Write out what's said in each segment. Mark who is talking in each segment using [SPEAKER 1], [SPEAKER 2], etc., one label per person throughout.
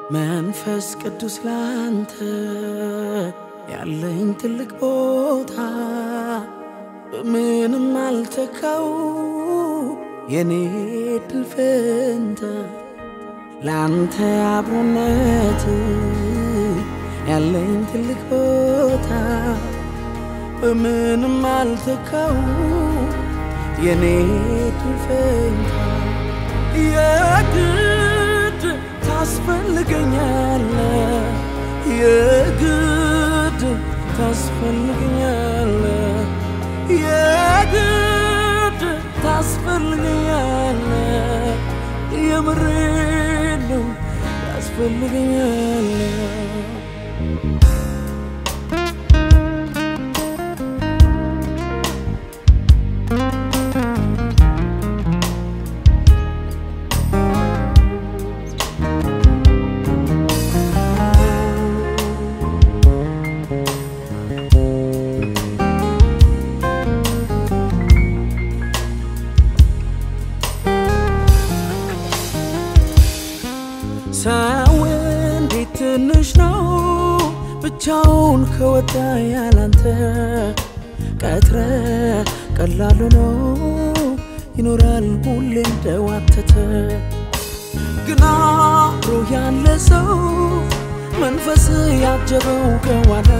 [SPEAKER 1] መንፈስ ቅዱስ ላንተ ያለኝ ትልቅ ቦታ በምንም አልተካው የኔ ድል ፈንታ ላንተ አብሮነት ያለኝ ትልቅ ቦታ በምንም አልተካው የኔ ድል ፈንታ የግድ ታስፈልገኛለ የግድ ታስፈልገኛለ የግድ ታስፈልገኛለ የምሬ ነው ታስፈልገኛለ ሰው እንዴት ትንሽ ነው ብቻውን ከወጣ ያላንተ ቀትረ ቀላሉ ነው ይኖራል ሁሌ እንደዋተተ ግና አብሮ ያለ ሰው መንፈስ ያጀበው ከዋለ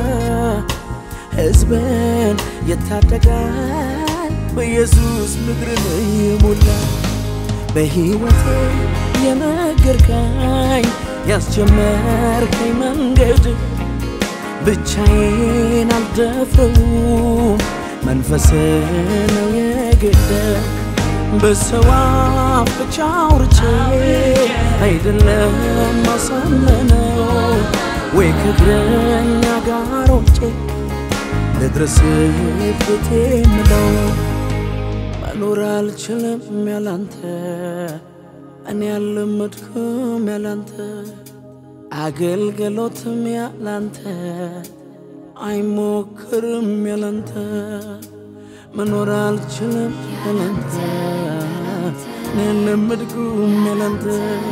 [SPEAKER 1] ሕዝብን ይታደጋል በኢየሱስ ምድርን ይሞላ በሕይወቴ የነገርከኝ ያስጀመርከኝ መንገድ ብቻዬን አልደፍረውም መንፈስ ነው የግድ በሰው አፍ ብቻ አውርቼ አይደለም ማሳመነው ወይ ከእግረኛ ጋር ወጬ ልድረስ ቤቴ ምለው መኖር አልችልም ያላንተ እኔ ያለመድኩም ያላንተ አገልግሎትም ያላንተ አይሞክርም ያላንተ መኖር አልችልም ያላንተ እኔ ያለመድኩም ያላንተ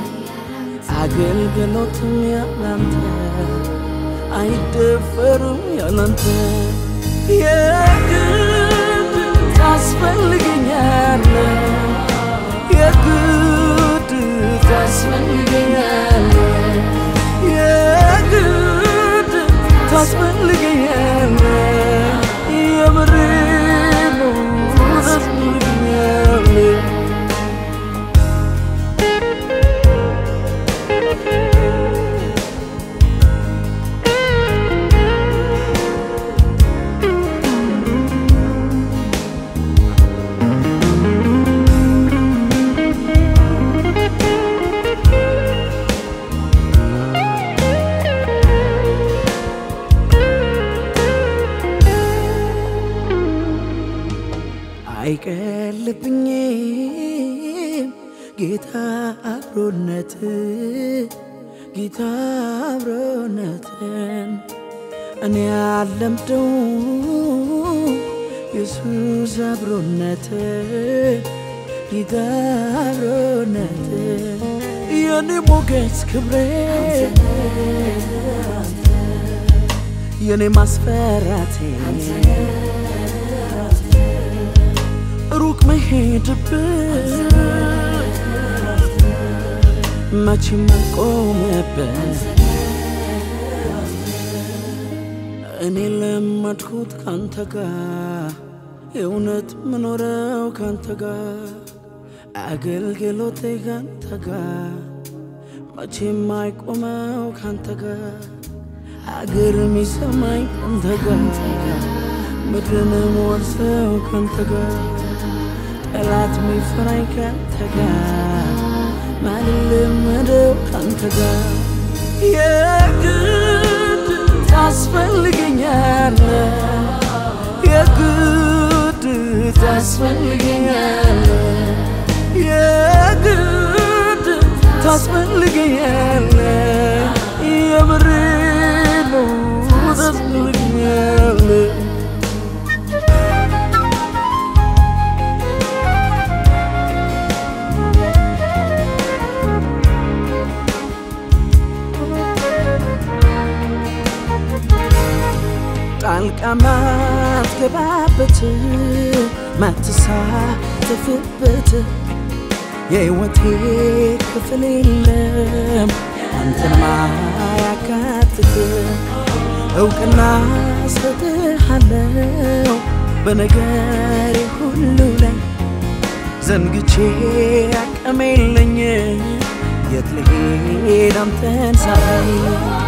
[SPEAKER 1] አገልግሎትም ያላንተ አይደፈርም ያላንተ የግድ ታስፈልገኛለ የግድ ታስፈልገኛለ የግድ ታስፈልገኛለ የምሬ ነው ታስፈልገኛለ አይቀልብኝም ጌታ አብሮነት ጌታ አብሮነትን እኔ አለምደው ኢየሱስ አብሮነት ጌታ አብሮነት የኔ ሞገስ ክብሬ የኔ ማስፈራቴ ሩቅ መሄድብህ መቼም አልቆመበት እኔ ለመድሁት ካንተ ጋር የእውነት ምኖረው ካንተ ጋር አገልግሎቴ ካንተ ጋር መቼም አይቆመው ካንተ ጋር አገር የሚሰማኝ ካንተ ጋር ምድርን ወርሰው ካንተ ጋር ጠላት ሚፈራኝ ካንተ ጋር ማልለመደው ካንተ ጋር የግድ ታስፈልገኛለ የግድ ታስፈልገኛለ የግድ ታስፈልገኛለ የምሬ ነው ታስፈልገኛለ ጣልቃ ማትገባበት ማትሳተፍበት የሕይወቴ ክፍል የለም አንተን ማያካትት እውቅና ሰጥሃለው በነገሬ ሁሉ ላይ ዘንግቼ አቅም የለኝ የት ልሄድ አንተን ሳይ